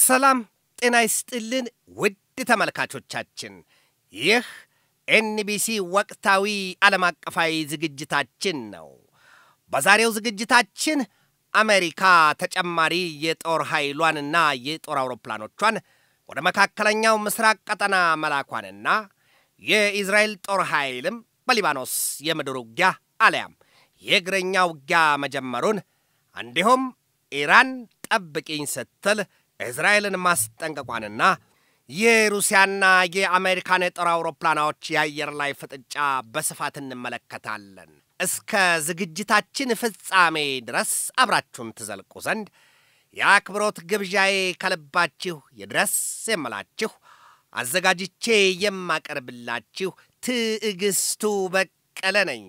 ሰላም ጤና ይስጥልን ውድ ተመልካቾቻችን፣ ይህ ኤንቢሲ ወቅታዊ ዓለም አቀፋዊ ዝግጅታችን ነው። በዛሬው ዝግጅታችን አሜሪካ ተጨማሪ የጦር ኃይሏንና የጦር አውሮፕላኖቿን ወደ መካከለኛው ምስራቅ ቀጠና መላኳንና የኢዝራኤል ጦር ኃይልም በሊባኖስ የምድር ውጊያ አሊያም የእግረኛ ውጊያ መጀመሩን እንዲሁም ኢራን ጠብቂኝ ስትል እስራኤልን ማስጠንቀቋንና የሩሲያና የአሜሪካን የጦር አውሮፕላኖች የአየር ላይ ፍጥጫ በስፋት እንመለከታለን። እስከ ዝግጅታችን ፍጻሜ ድረስ አብራችሁን ትዘልቁ ዘንድ የአክብሮት ግብዣዬ ከልባችሁ ይድረስ የምላችሁ አዘጋጅቼ የማቀርብላችሁ ትዕግስቱ በቀለ ነኝ።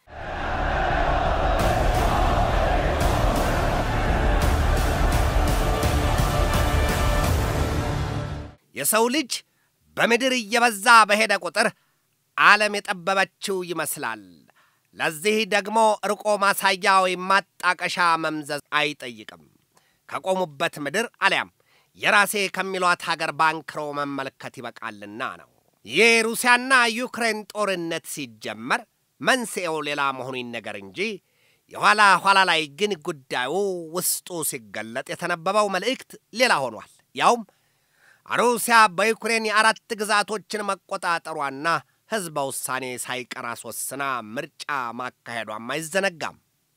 የሰው ልጅ በምድር እየበዛ በሄደ ቁጥር ዓለም የጠበበችው ይመስላል። ለዚህ ደግሞ ርቆ ማሳያ ወይም ማጣቀሻ መምዘዝ አይጠይቅም። ከቆሙበት ምድር አሊያም የራሴ ከሚሏት ሀገር ባንክሮ መመልከት ይበቃልና ነው። የሩሲያና ዩክሬን ጦርነት ሲጀመር መንስኤው ሌላ መሆኑ ይነገር እንጂ የኋላ ኋላ ላይ ግን ጉዳዩ ውስጡ ሲገለጥ የተነበበው መልእክት ሌላ ሆኗል። ያውም ሩሲያ በዩክሬን የአራት ግዛቶችን መቆጣጠሯና ሕዝበ ውሳኔ ሳይቀር አስወስና ምርጫ ማካሄዷም አይዘነጋም።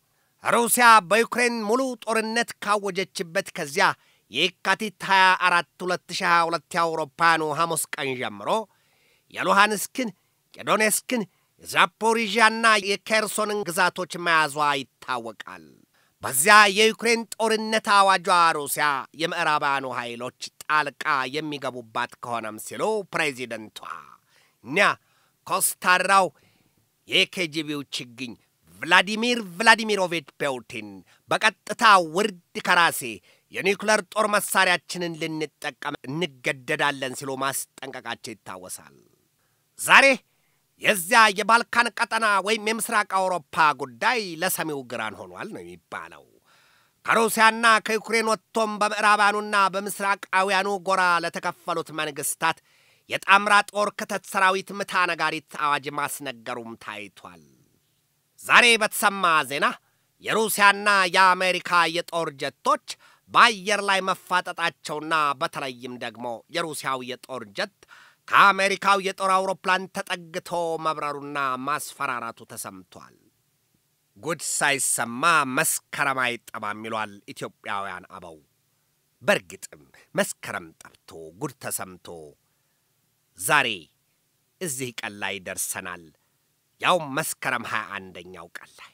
ሩሲያ በዩክሬን ሙሉ ጦርነት ካወጀችበት ከዚያ የካቲት 24 2022 የአውሮፓውያኑ ሐሙስ ቀን ጀምሮ የሉሃንስክን፣ የዶኔስክን፣ የዛፖሪዣና የኬርሶንን ግዛቶች መያዟ ይታወቃል። በዚያ የዩክሬን ጦርነት አዋጇ ሩሲያ የምዕራባውያኑ ኃይሎች ጣልቃ የሚገቡባት ከሆነም ሲሉ ፕሬዚደንቷ እኒያ ኮስታራው የኬጂቢው ችግኝ ቭላዲሚር ቭላዲሚሮቪች ፑቲን በቀጥታ ውርድ ከራሴ የኒውክለር ጦር መሳሪያችንን ልንጠቀም እንገደዳለን ሲሉ ማስጠንቀቃቸው ይታወሳል። ዛሬ የዚያ የባልካን ቀጠና ወይም የምስራቅ አውሮፓ ጉዳይ ለሰሚው ግራን ሆኗል ነው የሚባለው። ከሩሲያና ከዩክሬን ወጥቶም በምዕራባኑና በምስራቃውያኑ ጎራ ለተከፈሉት መንግስታት የጣምራ ጦር ክተት ሰራዊት ምታ ነጋሪት አዋጅ ማስነገሩም ታይቷል። ዛሬ በተሰማ ዜና የሩሲያና የአሜሪካ የጦር ጀቶች በአየር ላይ መፋጠጣቸውና በተለይም ደግሞ የሩሲያው የጦር ጀት ከአሜሪካው የጦር አውሮፕላን ተጠግቶ መብረሩና ማስፈራራቱ ተሰምቷል። ጉድ ሳይሰማ መስከረም አይጠባም ይሏል ኢትዮጵያውያን አበው። በእርግጥም መስከረም ጠብቶ ጉድ ተሰምቶ ዛሬ እዚህ ቀን ላይ ደርሰናል። ያውም መስከረም ሃያ አንደኛው ቀን ላይ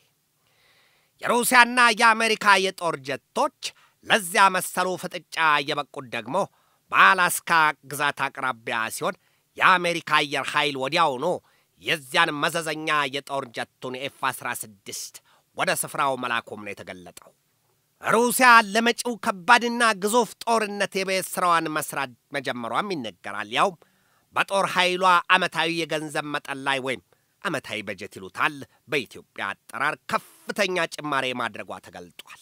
የሩሲያና የአሜሪካ የጦር ጀቶች ለዚያ መሰሉ ፍጥጫ የበቁት ደግሞ በአላስካ ግዛት አቅራቢያ ሲሆን የአሜሪካ አየር ኃይል ወዲያውኑ የዚያን መዘዘኛ የጦር ጀቱን ኤፍ 16 ወደ ስፍራው መላኩም ነው የተገለጠው። ሩሲያ ለመጪው ከባድና ግዙፍ ጦርነት የቤት ሥራዋን መስራት መጀመሯም ይነገራል። ያውም በጦር ኃይሏ ዓመታዊ የገንዘብ መጠን ላይ ወይም ዓመታዊ በጀት ይሉታል በኢትዮጵያ አጠራር ከፍተኛ ጭማሬ ማድረጓ ተገልጧል።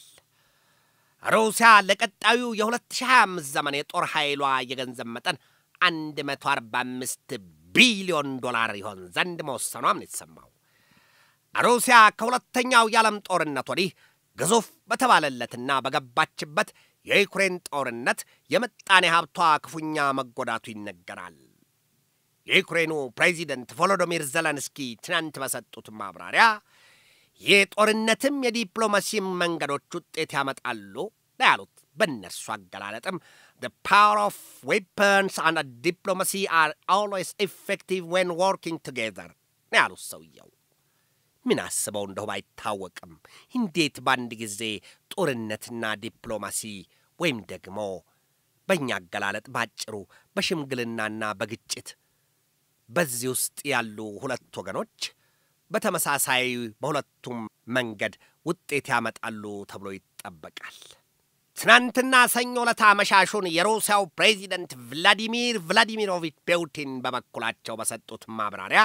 ሩሲያ ለቀጣዩ የ2025 ዘመን የጦር ኃይሏ የገንዘብ መጠን 145 ቢሊዮን ዶላር ይሆን ዘንድ መወሰኗም ነው የተሰማው። ሩሲያ ከሁለተኛው የዓለም ጦርነት ወዲህ ግዙፍ በተባለለትና በገባችበት የዩክሬን ጦርነት የምጣኔ ሀብቷ ክፉኛ መጎዳቱ ይነገራል። የዩክሬኑ ፕሬዚደንት ቮሎዶሚር ዘለንስኪ ትናንት በሰጡት ማብራሪያ የጦርነትም የዲፕሎማሲም መንገዶች ውጤት ያመጣሉ ነው ያሉት። በእነርሱ አገላለጥም the power of weapons and diplomacy are always effective when working together ነው ያሉት ሰውየው። ምን አስበው እንደው አይታወቅም። እንዴት በአንድ ጊዜ ጦርነትና ዲፕሎማሲ ወይም ደግሞ በእኛ አገላለጥ ባጭሩ በሽምግልናና በግጭት በዚህ ውስጥ ያሉ ሁለት ወገኖች በተመሳሳይ በሁለቱም መንገድ ውጤት ያመጣሉ ተብሎ ይጠበቃል። ትናንትና ሰኞ ዕለት አመሻሹን የሩሲያው ፕሬዚደንት ቭላዲሚር ቭላዲሚሮቪች ፑቲን በበኩላቸው በሰጡት ማብራሪያ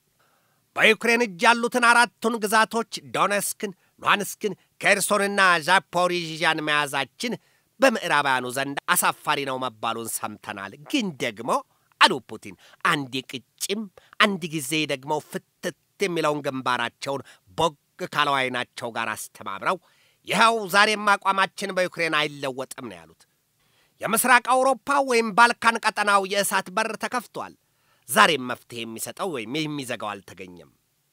በዩክሬን እጅ ያሉትን አራቱን ግዛቶች ዶኔስክን፣ ሉሃንስክን፣ ኬርሶንና ዛፖሪዥያን መያዛችን በምዕራባውያኑ ዘንድ አሳፋሪ ነው መባሉን ሰምተናል። ግን ደግሞ አሉ ፑቲን አንድ ቅጭም አንድ ጊዜ ደግሞ ፍትት የሚለውን ግንባራቸውን ቦግ ካለው ዓይናቸው ጋር አስተባብረው ይኸው ዛሬም አቋማችን በዩክሬን አይለወጥም ነው ያሉት። የምስራቅ አውሮፓ ወይም ባልካን ቀጠናው የእሳት በር ተከፍቷል። ዛሬም መፍትሄ የሚሰጠው ወይም የሚዘጋው አልተገኘም።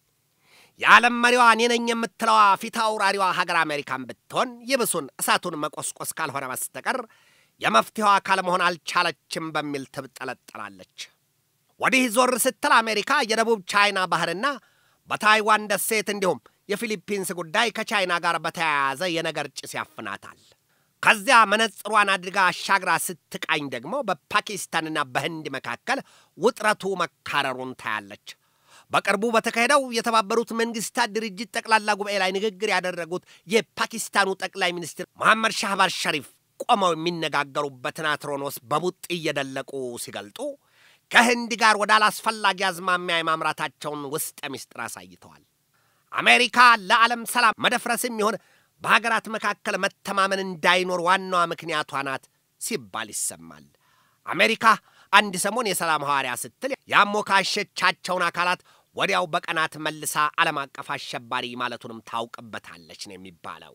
የዓለም መሪዋ እኔ ነኝ የምትለዋ ፊት አውራሪዋ ሀገር አሜሪካን ብትሆን ይብሱን እሳቱን መቆስቆስ ካልሆነ በስተቀር የመፍትሄው አካል መሆን አልቻለችም በሚል ትብጠለጠላለች። ወዲህ ዞር ስትል አሜሪካ የደቡብ ቻይና ባህርና በታይዋን ደሴት እንዲሁም የፊሊፒንስ ጉዳይ ከቻይና ጋር በተያያዘ የነገር ጭስ ያፍናታል። ከዚያ መነጽሯን አድርጋ አሻግራ ስትቃኝ ደግሞ በፓኪስታንና በህንድ መካከል ውጥረቱ መካረሩን ታያለች። በቅርቡ በተካሄደው የተባበሩት መንግስታት ድርጅት ጠቅላላ ጉባኤ ላይ ንግግር ያደረጉት የፓኪስታኑ ጠቅላይ ሚኒስትር መሐመድ ሻህባዝ ሸሪፍ ቆመው የሚነጋገሩበትን አትሮኖስ በቡጥ እየደለቁ ሲገልጡ ከህንድ ጋር ወደ አላስፈላጊ አዝማሚያ የማምራታቸውን ውስጠ ምስጢር አሳይተዋል። አሜሪካ ለዓለም ሰላም መደፍረስም ይሆን በሀገራት መካከል መተማመን እንዳይኖር ዋናዋ ምክንያቷ ናት ሲባል ይሰማል። አሜሪካ አንድ ሰሞን የሰላም ሐዋርያ ስትል ያሞካሸቻቸውን አካላት ወዲያው በቀናት መልሳ ዓለም አቀፍ አሸባሪ ማለቱንም ታውቅበታለች ነው የሚባለው።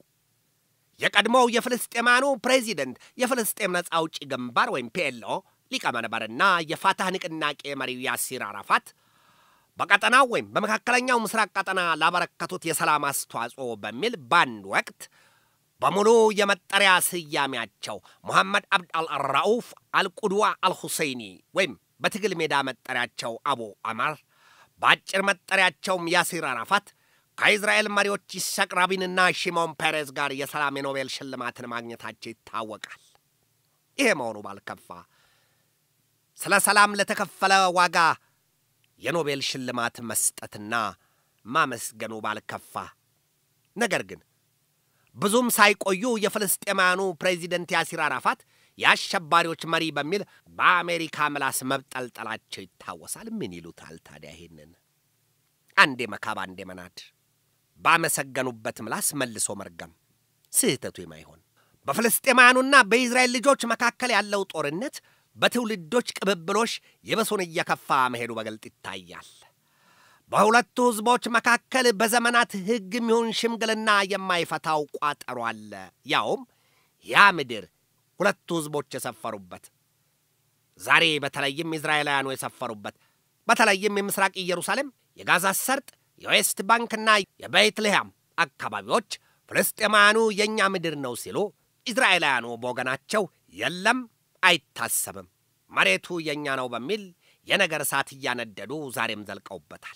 የቀድሞው የፍልስጤማኑ ፕሬዚደንት የፍልስጤም ነፃ አውጪ ግንባር ወይም ፒኤልኦ ሊቀመንበርና የፋታህ ንቅናቄ መሪው ያሲር አራፋት በቀጠናው ወይም በመካከለኛው ምስራቅ ቀጠና ላበረከቱት የሰላም አስተዋጽኦ በሚል በአንድ ወቅት በሙሉ የመጠሪያ ስያሜያቸው ሙሐመድ አብድ አልራኡፍ አልቁድዋ አልሁሰይኒ ወይም በትግል ሜዳ መጠሪያቸው አቡ አማር በአጭር መጠሪያቸውም ያሲር አራፋት ከእስራኤል መሪዎች ይስሐቅ ራቢንና ሺሞን ፔሬዝ ጋር የሰላም የኖቤል ሽልማትን ማግኘታቸው ይታወቃል። ይሄ መሆኑ ባልከፋ ስለ ሰላም ለተከፈለ ዋጋ የኖቤል ሽልማት መስጠትና ማመስገኑ ባልከፋ፣ ነገር ግን ብዙም ሳይቆዩ የፍልስጤማውያኑ ፕሬዚደንት ያሲር አራፋት የአሸባሪዎች መሪ በሚል በአሜሪካ ምላስ መብጠልጠላቸው ይታወሳል። ምን ይሉታል ታዲያ? ይሄንን አንዴ መካብ አንዴ መናድ፣ ባመሰገኑበት ምላስ መልሶ መርገም፣ ስህተቱ የማይሆን በፍልስጤማውያኑና በኢዝራኤል ልጆች መካከል ያለው ጦርነት በትውልዶች ቅብብሎሽ የበሱን እየከፋ መሄዱ በግልጥ ይታያል። በሁለቱ ሕዝቦች መካከል በዘመናት ሕግ የሚሆን ሽምግልና የማይፈታው ቋጠሮ አለ። ያውም ያ ምድር ሁለቱ ሕዝቦች የሰፈሩበት ዛሬ በተለይም እስራኤላውያኑ የሰፈሩበት በተለይም የምስራቅ ኢየሩሳሌም፣ የጋዛ ሰርጥ፣ የዌስት ባንክና የቤትልሔም አካባቢዎች ፍልስጤማውያኑ የእኛ ምድር ነው ሲሉ፣ እስራኤላውያኑ በወገናቸው የለም አይታሰብም፣ መሬቱ የእኛ ነው በሚል የነገር እሳት እያነደዱ ዛሬም ዘልቀውበታል።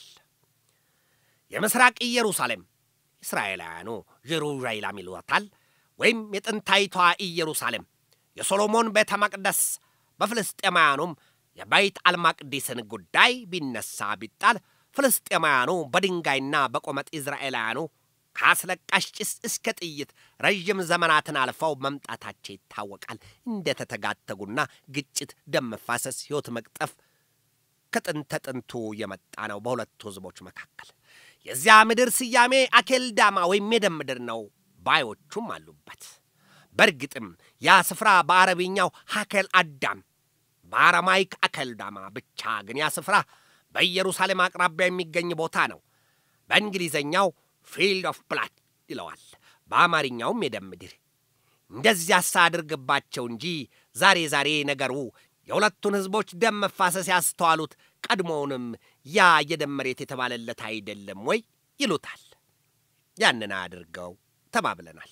የምስራቅ ኢየሩሳሌም እስራኤላውያኑ ጀሩዣይላም ይሏታል፣ ወይም የጥንታይቷ ኢየሩሳሌም የሶሎሞን ቤተ መቅደስ በፍልስጤማውያኑም የበይት አልማቅዲስን ጉዳይ ቢነሳ ቢጣል ፍልስጤማውያኑ በድንጋይና በቆመጥ እስራኤላውያኑ ከአስለቃሽ ጭስ እስከ ጥይት ረዥም ዘመናትን አልፈው መምጣታቸው ይታወቃል። እንደ ተተጋተጉና ግጭት፣ ደም መፋሰስ፣ ሕይወት መቅጠፍ ከጥንተ ጥንቱ የመጣ ነው በሁለቱ ሕዝቦች መካከል። የዚያ ምድር ስያሜ አኬልዳማ ወይም የደም ምድር ነው ባዮቹም አሉበት። በእርግጥም ያ ስፍራ በአረብኛው ሀኬል አዳም፣ በአረማይክ አኬልዳማ ብቻ ግን ያ ስፍራ በኢየሩሳሌም አቅራቢያ የሚገኝ ቦታ ነው። በእንግሊዘኛው ፊልድ ኦፍ ብላድ ይለዋል፣ በአማርኛውም የደም ምድር። እንደዚያ ሳድርግባቸው እንጂ ዛሬ ዛሬ ነገሩ የሁለቱን ሕዝቦች ደም መፋሰስ ያስተዋሉት ቀድሞውንም ያ የደም መሬት የተባለለት አይደለም ወይ ይሉታል። ያንን አድርገው ተባብለናል።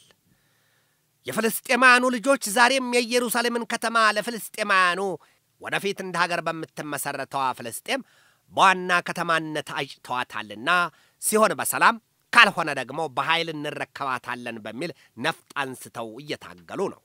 የፍልስጤማውያኑ ልጆች ዛሬም የኢየሩሳሌምን ከተማ ለፍልስጤማውያኑ ወደፊት እንደ ሀገር በምትመሠረተዋ ፍልስጤም በዋና ከተማነት አጭተዋታልና ሲሆን በሰላም ካልሆነ ደግሞ በኃይል እንረከባታለን በሚል ነፍጥ አንስተው እየታገሉ ነው።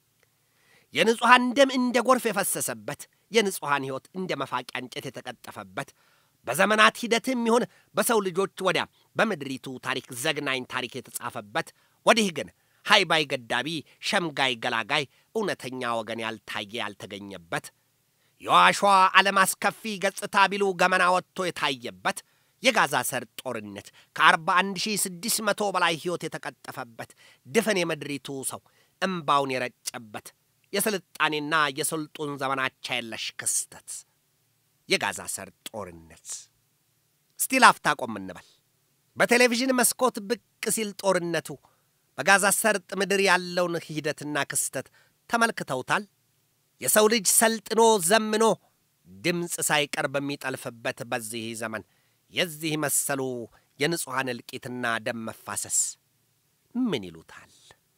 የንጹሐን ደም እንደ ጎርፍ የፈሰሰበት የንጹሐን ሕይወት እንደ መፋቂያ እንጨት የተቀጠፈበት በዘመናት ሂደትም ይሁን በሰው ልጆች ወዲያ በምድሪቱ ታሪክ ዘግናኝ ታሪክ የተጻፈበት ወዲህ ግን ሃይባይ ገዳቢ፣ ሸምጋይ ገላጋይ፣ እውነተኛ ወገን ያልታየ ያልተገኘበት የዋሿ ዓለም አስከፊ ገጽታ ቢሉ ገመና ወጥቶ የታየበት የጋዛ ሰርጥ ጦርነት ከ41600 በላይ ሕይወት የተቀጠፈበት ድፍን የምድሪቱ ሰው እምባውን የረጨበት የስልጣኔና የስልጡን ዘመናቻ የለሽ ክስተት የጋዛ ሰርጥ ጦርነት። እስቲ ላፍታ ቆም እንበል። በቴሌቪዥን መስኮት ብቅ ሲል ጦርነቱ በጋዛ ሰርጥ ምድር ያለውን ሂደትና ክስተት ተመልክተውታል? የሰው ልጅ ሰልጥኖ ዘምኖ ድምፅ ሳይቀር በሚጠልፍበት በዚህ ዘመን የዚህ መሰሉ የንጹሐን እልቂትና ደም መፋሰስ ምን ይሉታል?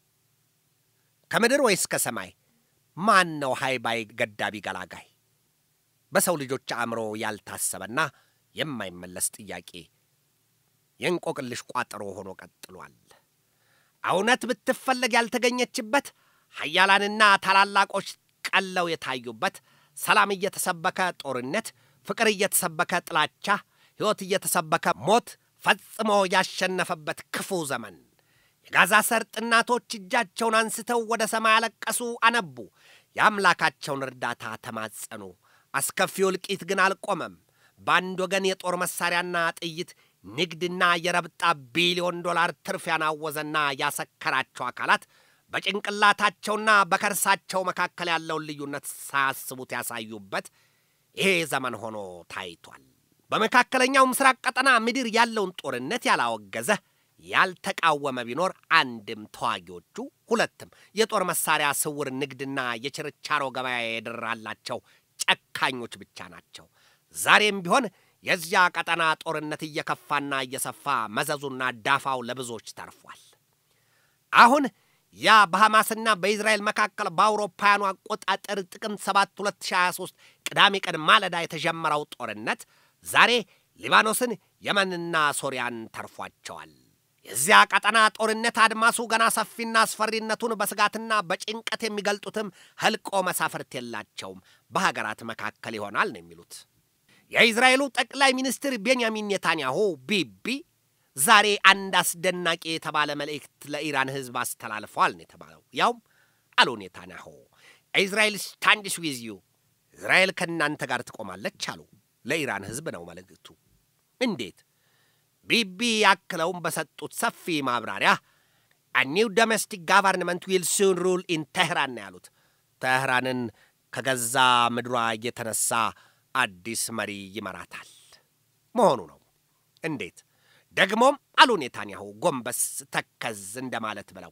ከምድር ወይስ ከሰማይ ማን ነው ሃይባይ ገዳቢ ገላጋይ? በሰው ልጆች አእምሮ ያልታሰበና የማይመለስ ጥያቄ የእንቆቅልሽ ቋጠሮ ሆኖ ቀጥሏል። እውነት ብትፈለግ ያልተገኘችበት ሀያላንና ታላላቆች ቀለው የታዩበት ሰላም እየተሰበከ ጦርነት፣ ፍቅር እየተሰበከ ጥላቻ፣ ሕይወት እየተሰበከ ሞት ፈጽሞ ያሸነፈበት ክፉ ዘመን የጋዛ ሰርጥ እናቶች እጃቸውን አንስተው ወደ ሰማይ አለቀሱ፣ አነቡ፣ የአምላካቸውን እርዳታ ተማጸኑ። አስከፊው እልቂት ግን አልቆመም። በአንድ ወገን የጦር መሣሪያና ጥይት ንግድና የረብጣ ቢሊዮን ዶላር ትርፍ ያናወዘና ያሰከራቸው አካላት በጭንቅላታቸውና በከርሳቸው መካከል ያለውን ልዩነት ሳያስቡት ያሳዩበት ይሄ ዘመን ሆኖ ታይቷል። በመካከለኛው ምስራቅ ቀጠና ምድር ያለውን ጦርነት ያላወገዘ ያልተቃወመ ቢኖር አንድም ተዋጊዎቹ፣ ሁለትም የጦር መሳሪያ ስውር ንግድና የችርቻሮ ገበያ የደራላቸው ጨካኞች ብቻ ናቸው። ዛሬም ቢሆን የዚያ ቀጠና ጦርነት እየከፋና እየሰፋ መዘዙና ዳፋው ለብዙዎች ተርፏል። አሁን ያ በሐማስና በኢዝራኤል መካከል በአውሮፓውያኑ አቆጣጠር ጥቅምት 7 2023 ቅዳሜ ቀን ማለዳ የተጀመረው ጦርነት ዛሬ ሊባኖስን፣ የመንና ሶሪያን ተርፏቸዋል። የዚያ ቀጠና ጦርነት አድማሱ ገና ሰፊና አስፈሪነቱን በስጋትና በጭንቀት የሚገልጡትም ህልቆ መሳፍርት የላቸውም። በሀገራት መካከል ይሆናል ነው የሚሉት። የእስራኤሉ ጠቅላይ ሚኒስትር ቤንያሚን ኔታንያሁ ቢቢ ዛሬ አንድ አስደናቂ የተባለ መልእክት ለኢራን ህዝብ አስተላልፈዋል ነው የተባለው። ያውም አሉ ኔታንያሁ እስራኤል ስታንድስ ዊዝ ዩ፣ እስራኤል ከእናንተ ጋር ትቆማለች አሉ። ለኢራን ህዝብ ነው መልእክቱ። እንዴት? ቢቢ ያክለውም በሰጡት ሰፊ ማብራሪያ ኒው ዶሜስቲክ ጋቨርንመንት ዊል ሱን ሩል ኢን ተህራን ነው ያሉት። ተህራንን ከገዛ ምድሯ የተነሳ አዲስ መሪ ይመራታል መሆኑ ነው። እንዴት ደግሞም አሉ ኔታንያሁ ጎንበስ ተከዝ እንደማለት ብለው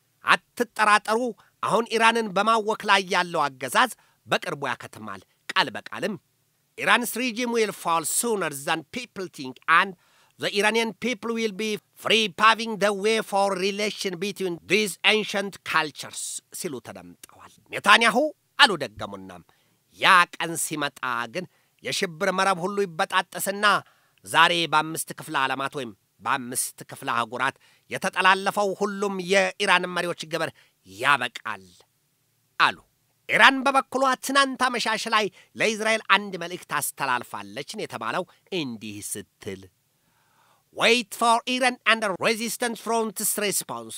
አትጠራጠሩ፣ አሁን ኢራንን በማወክ ላይ ያለው አገዛዝ በቅርቡ ያከትማል። ቃል በቃልም ኢራንስ ሪጂም ዊል ፋል ሱነር ዛን ፒፕል ቲንክ አንድ ዘ ኢራንያን ፒፕል ዊል ቢ ፍሪ ፓቪንግ ደ ዌይ ፎር ሪሌሽን ቢትዊን ዲዝ ኤንሸንት ካልቸርስ ሲሉ ተደምጠዋል። ኔታንያሁ አሉ ደገሙናም ያ ቀን ሲመጣ ግን የሽብር መረብ ሁሉ ይበጣጠስና ዛሬ በአምስት ክፍለ ዓለማት ወይም በአምስት ክፍለ አህጉራት የተጠላለፈው ሁሉም የኢራን መሪዎች ግብር ያበቃል አሉ። ኢራን በበኩሏ ትናንት አመሻሽ ላይ ለእስራኤል አንድ መልእክት አስተላልፋለች ነው የተባለው እንዲህ ስትል ዌይት ፎር ኢራን አንድ ሬዚስተንስ ፍሮንትስ ሬስፖንስ።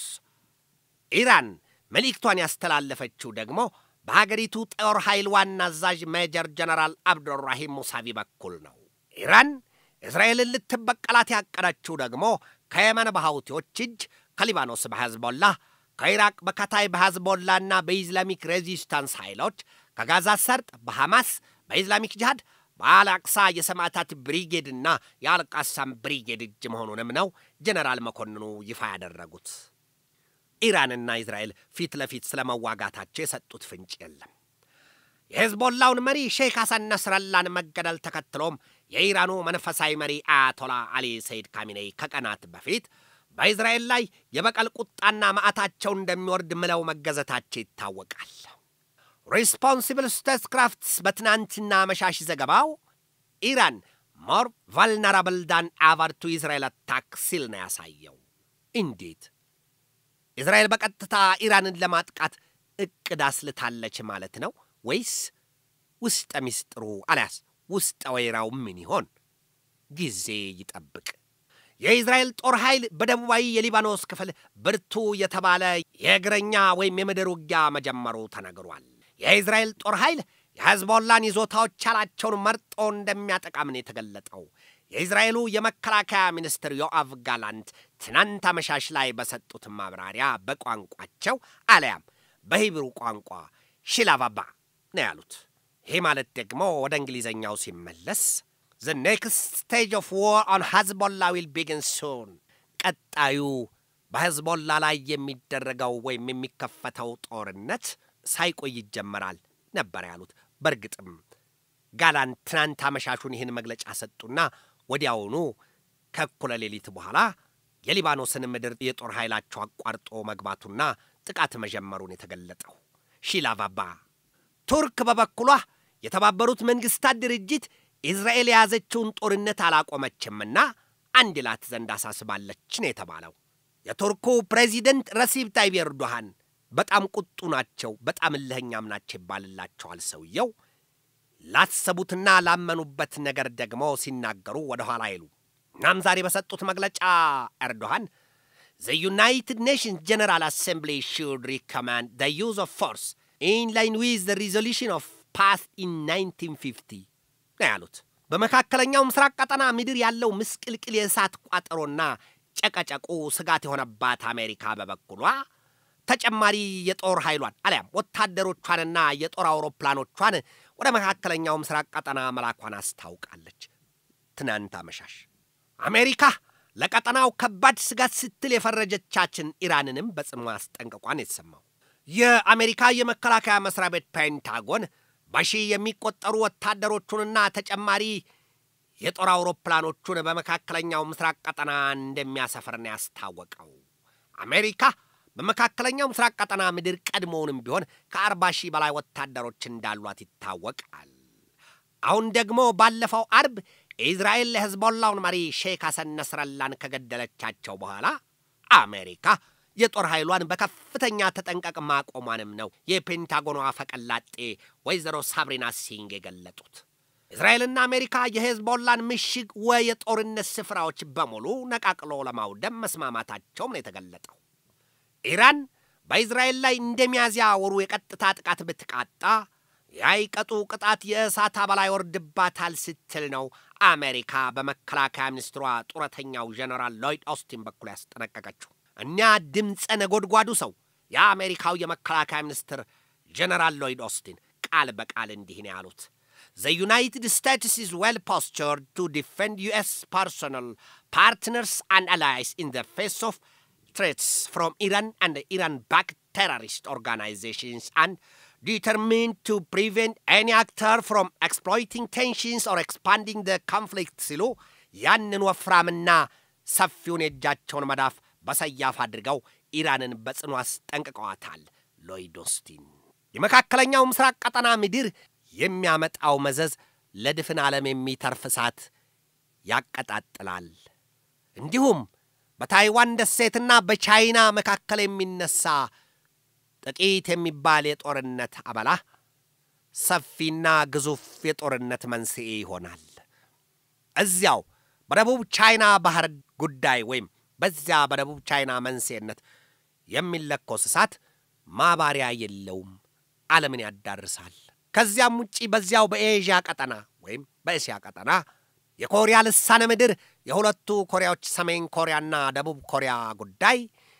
ኢራን መልእክቷን ያስተላለፈችው ደግሞ በሀገሪቱ ጦር ኃይል ዋና አዛዥ ሜጀር ጀነራል አብዱራሂም ሙሳቪ በኩል ነው። ኢራን እስራኤልን ልትበቀላት ያቀደችው ደግሞ ከየመን በሐውቲዎች እጅ፣ ከሊባኖስ በሐዝቦላ፣ ከኢራቅ በካታይ በሐዝቦላና በኢስላሚክ ሬዚስታንስ ኃይሎች፣ ከጋዛ ሰርጥ በሐማስ፣ በኢስላሚክ ጅሃድ፣ በአልአቅሳ የሰማዕታት ብሪጌድና የአልቃሳም ብሪጌድ እጅ መሆኑንም ነው ጀነራል መኮንኑ ይፋ ያደረጉት። ኢራንና እስራኤል ፊት ለፊት ስለ መዋጋታቸው የሰጡት ፍንጭ የለም። የሄዝቦላውን መሪ ሼክ ሐሰን ነስረላን መገደል ተከትሎም የኢራኑ መንፈሳዊ መሪ አያቶላ አሊ ሰይድ ካሚኔይ ከቀናት በፊት በእስራኤል ላይ የበቀል ቁጣና መዓታቸው እንደሚወርድ ምለው መገዘታቸው ይታወቃል። ሪስፖንሲብል ስቴትስክራፍትስ በትናንትና መሻሽ ዘገባው ኢራን ሞር ቫልነራብል ዳን አቨር ቱ ኢዝራኤል አታክ ሲል ነው ያሳየው። እንዴት እስራኤል በቀጥታ ኢራንን ለማጥቃት እቅድ አስልታለች ማለት ነው ወይስ ውስጠ ሚስጥሩ አሊያስ ውስጠ ወይራው ምን ይሆን? ጊዜ ይጠብቅ። የእስራኤል ጦር ኃይል በደቡባዊ የሊባኖስ ክፍል ብርቱ የተባለ የእግረኛ ወይም የምድር ውጊያ መጀመሩ ተነግሯል። የእስራኤል ጦር ኃይል የሕዝቦላን ይዞታዎች ያላቸውን መርጦ እንደሚያጠቃም ነው የተገለጠው። የእስራኤሉ የመከላከያ ሚኒስትር ዮአቭ ጋላንት ትናንት አመሻሽ ላይ በሰጡት ማብራሪያ በቋንቋቸው አለያም በሂብሩ ቋንቋ ሺላቫባ ነው ያሉት። ይህ ማለት ደግሞ ወደ እንግሊዘኛው ሲመለስ ዘ ኔክስት ስቴጅ ኦፍ ዋር ኦን ሀዝቦላ ዊል ቢግን ሱን፣ ቀጣዩ በህዝቦላ ላይ የሚደረገው ወይም የሚከፈተው ጦርነት ሳይቆይ ይጀመራል ነበር ያሉት። በእርግጥም ጋላንት ትናንት አመሻሹን ይህን መግለጫ ሰጡና ወዲያውኑ ከእኩለ ሌሊት በኋላ የሊባኖስን ምድር የጦር ኃይላቸው አቋርጦ መግባቱና ጥቃት መጀመሩን የተገለጠው ሺላቫባ ቱርክ በበኩሏ የተባበሩት መንግስታት ድርጅት ኢዝራኤል የያዘችውን ጦርነት አላቆመችምና አንድ ላት ዘንድ አሳስባለች ነው የተባለው። የቱርኩ ፕሬዚደንት ረሲብ ታይብ ኤርዶሃን በጣም ቁጡ ናቸው፣ በጣም እልህኛም ናቸው ይባልላቸዋል ሰውየው። ላሰቡትና ላመኑበት ነገር ደግሞ ሲናገሩ ወደ ኋላ አይሉ። እናም ዛሬ በሰጡት መግለጫ ኤርዶሃን ዘ ዩናይትድ ኔሽንስ ጀነራል አሴምብሊ ሹድ ሪኮማንድ ዘ ዩዝ ኦፍ ፎርስ ኢን ላይን ዊዝ ዘ ሪዞሉሽን ኦፍ ፓስ ኢን 1950 ነው ያሉት። በመካከለኛው ምስራቅ ቀጠና ምድር ያለው ምስቅልቅል የእሳት ቋጠሮና ጨቀጨቁ ስጋት የሆነባት አሜሪካ በበኩሏ ተጨማሪ የጦር ኃይሏን አሊያም ወታደሮቿንና የጦር አውሮፕላኖቿን ወደ መካከለኛው ምስራቅ ቀጠና መላኳን አስታውቃለች። ትናንት አመሻሽ አሜሪካ ለቀጠናው ከባድ ስጋት ስትል የፈረጀቻችን ኢራንንም በጽኑ አስጠንቅቋን የተሰማው የአሜሪካ የመከላከያ መስሪያ ቤት ፔንታጎን በሺህ የሚቆጠሩ ወታደሮቹንና ተጨማሪ የጦር አውሮፕላኖቹን በመካከለኛው ምስራቅ ቀጠና እንደሚያሰፍር ነው ያስታወቀው። አሜሪካ በመካከለኛው ምስራቅ ቀጠና ምድር ቀድሞውንም ቢሆን ከአርባ ሺህ በላይ ወታደሮች እንዳሏት ይታወቃል። አሁን ደግሞ ባለፈው አርብ ኢዝራኤል ለሕዝቦላውን መሪ ሼክ ሐሰን ነስረላን ከገደለቻቸው በኋላ አሜሪካ የጦር ኃይሏን በከፍተኛ ተጠንቀቅ ማቆሟንም ነው የፔንታጎኗ ፈቀላጤ ወይዘሮ ሳብሪና ሲንግ የገለጡት። እስራኤልና አሜሪካ የሄዝቦላን ምሽግ ወይ የጦርነት ስፍራዎች በሙሉ ነቃቅሎ ለማውደም መስማማታቸውም ነው የተገለጠው። ኢራን በእስራኤል ላይ እንደ ሚያዝያ ወሩ የቀጥታ ጥቃት ብትቃጣ ያይቀጡ ቅጣት የእሳት አበላ ይወርድባታል ስትል ነው አሜሪካ በመከላከያ ሚኒስትሯ ጡረተኛው ጀነራል ሎይድ ኦስቲን በኩል ያስጠነቀቀችው። እኛ ድምፀ ነጎድጓዱ ሰው የአሜሪካው የመከላከያ ሚኒስትር ጀነራል ሎይድ ኦስቲን ቃል በቃል እንዲህ ነው ያሉት። The United States is well postured to defend U.S. personnel, partners, and allies in the face of threats from Iran and the Iran-backed terrorist organizations and determined to prevent any actor from exploiting tensions or expanding the conflict ሲሉ ያንን ወፍራምና ሰፊውን የእጃቸውን መዳፍ በሰያፍ አድርገው ኢራንን በጽኑ አስጠንቅቀዋታል። ሎይድ ኦስቲን የመካከለኛው ምስራቅ ቀጠና ምድር የሚያመጣው መዘዝ ለድፍን ዓለም የሚተርፍ እሳት ያቀጣጥላል። እንዲሁም በታይዋን ደሴትና በቻይና መካከል የሚነሳ ጥቂት የሚባል የጦርነት አበላ ሰፊና ግዙፍ የጦርነት መንስኤ ይሆናል። እዚያው በደቡብ ቻይና ባህር ጉዳይ ወይም በዚያ በደቡብ ቻይና መንስኤነት የሚለኮስ እሳት ማባሪያ የለውም፣ ዓለምን ያዳርሳል። ከዚያም ውጪ በዚያው በኤዥያ ቀጠና ወይም በእስያ ቀጠና የኮሪያ ልሳነ ምድር የሁለቱ ኮሪያዎች ሰሜን ኮሪያና ደቡብ ኮሪያ ጉዳይ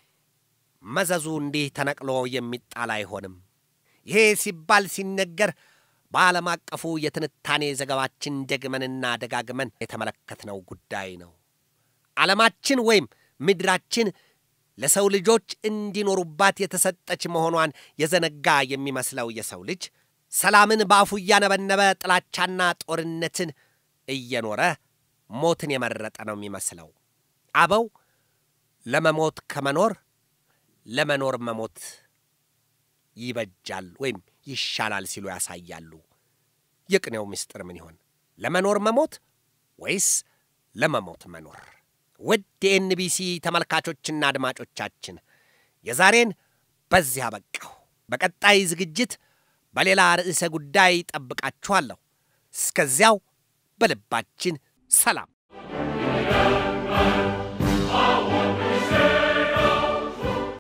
መዘዙ እንዲህ ተነቅሎ የሚጣል አይሆንም። ይሄ ሲባል ሲነገር በዓለም አቀፉ የትንታኔ ዘገባችን ደግመንና ደጋግመን የተመለከትነው ጉዳይ ነው። ዓለማችን ወይም ምድራችን ለሰው ልጆች እንዲኖሩባት የተሰጠች መሆኗን የዘነጋ የሚመስለው የሰው ልጅ ሰላምን በአፉ እያነበነበ ጥላቻና ጦርነትን እየኖረ ሞትን የመረጠ ነው የሚመስለው። አበው ለመሞት ከመኖር ለመኖር መሞት ይበጃል ወይም ይሻላል ሲሉ ያሳያሉ። የቅኔው ምስጢር ምን ይሆን? ለመኖር መሞት ወይስ ለመሞት መኖር? ውድ የኤንቢሲ ተመልካቾችና አድማጮቻችን የዛሬን በዚህ አበቃሁ። በቀጣይ ዝግጅት በሌላ ርዕሰ ጉዳይ ጠብቃችኋለሁ። እስከዚያው በልባችን ሰላም